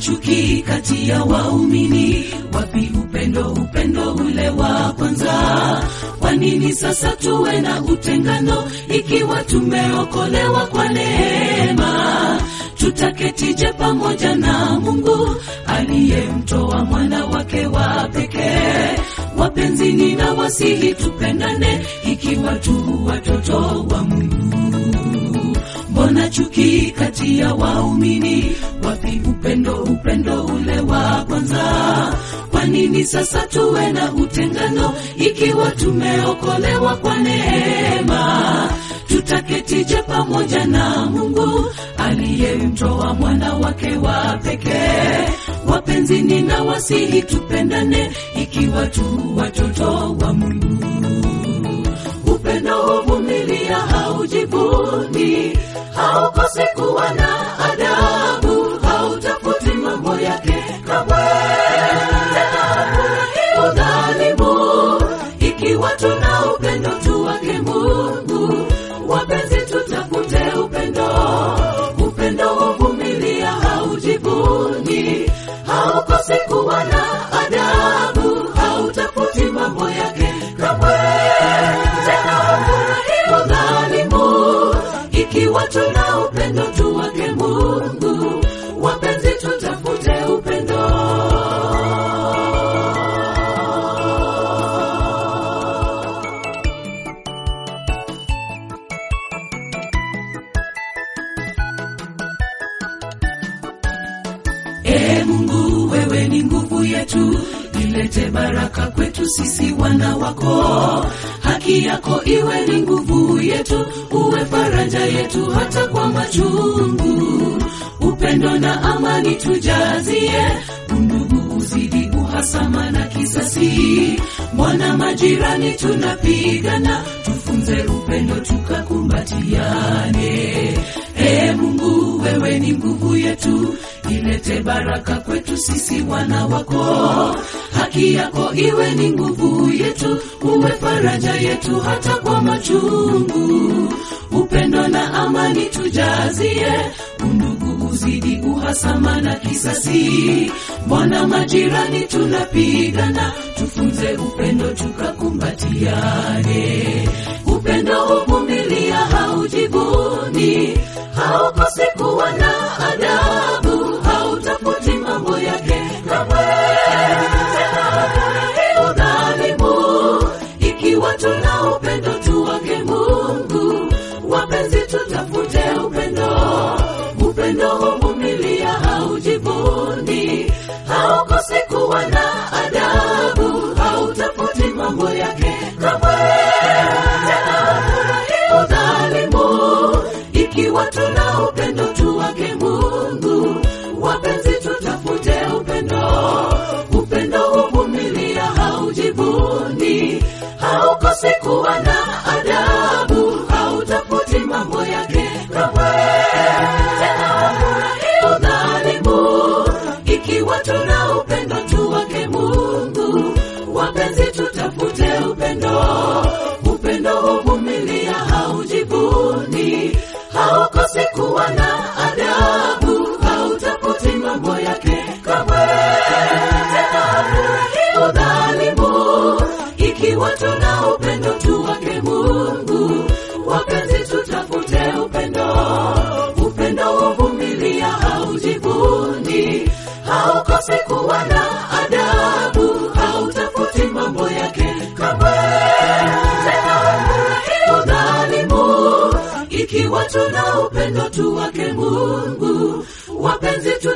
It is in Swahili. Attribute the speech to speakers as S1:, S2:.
S1: chuki kati ya waumini? Wapi upendo, upendo ule wa kwanza? Kwa nini sasa tuwe na utengano ikiwa tumeokolewa kwa neema? Tutaketije pamoja na Mungu aliyemtoa mwana wake wa pekee? Wapenzi, nina wasihi tupendane ikiwa tu watoto wa Mungu. Mbona chuki kati ya waumini? Wapi upendo, upendo ule wa kwanza? Kwa nini sasa tuwe na utengano ikiwa tumeokolewa kwa neema? Tutaketije pamoja na Mungu aliyemtoa mwana wake wa pekee? Wapenzi, nina wasihi tupendane ikiwa tu watoto wa Mungu. Upendo huvumilia, haujivuni, haukosi kuwa na adabu, hautafuti mambo yake kamwe, tena hafurahii udhalimu. Ikiwa tuna upendo tu wake Mungu, wapenzi, tutafute upendo. Upendo huvumilia, haujivuni, haukosi kuwa na adabu, hautafuti mambo yake kamwe, tena hafurahii udhalimu. Ikiwa tuna upendo tu wake Mungu, wapenzi, tutafute upendo. Ee Mungu, wewe ni nguvu yetu, ilete baraka kwetu sisi wana wako. Haki yako iwe ni nguvu yetu, uwe faraja yetu hata kwa machungu. Upendo na amani tujazie, undugu uzidi uhasama na kisasi. Mwana majirani tunapigana, tufunze upendo tukakumbatiane. Ee Mungu, wewe ni nguvu yetu, ilete baraka kwetu sisi wana wako. Haki yako iwe ni nguvu yetu, uwe faraja yetu hata kwa machungu. Upendo na amani tujazie, undugu uzidi uhasama na kisasi. Mbona majirani tunapigana, tufunze upendo tukakumbatiane. Upendo huvumilia, haujivuni, haukosi kuwa na adabu, hautafuti mambo yake kamwe, tena hafurahii udhalimu. Ikiwa tuna upendo tu wake Mungu, wapenzi, tutafute upendo. Upendo huvumilia, haujivuni, haukosi kuwa na adabu, hautafuti mambo yake kamwe, tena hafurahii udhalimu. Ikiwa tuna upendo tu wake Mungu, wapenzi, tutafute upendo. Upendo huvumilia, haujivuni, haukosi kuwa na adabu, hautafuti mambo yake kamwe, tena hafurahii udhalimu. Ikiwa tuna upendo tu wake Mungu, wapenzi, tutafute upendo. Upendo huvumilia, haujivuni, haukosi kuwa na adabu, hautafuti mambo yake kamwe, tena hafurahii udhalimu. Ikiwa tuna upendo tu wake Mungu, wapenzi, tutafute upendo. Upendo huvumilia, haujivuni, haukosi kuwa na adabu, hautafuti mambo yake kamwe, tena hafurahii udhalimu. Ikiwa tuna upendo tu wake Mungu, wapenzi, tu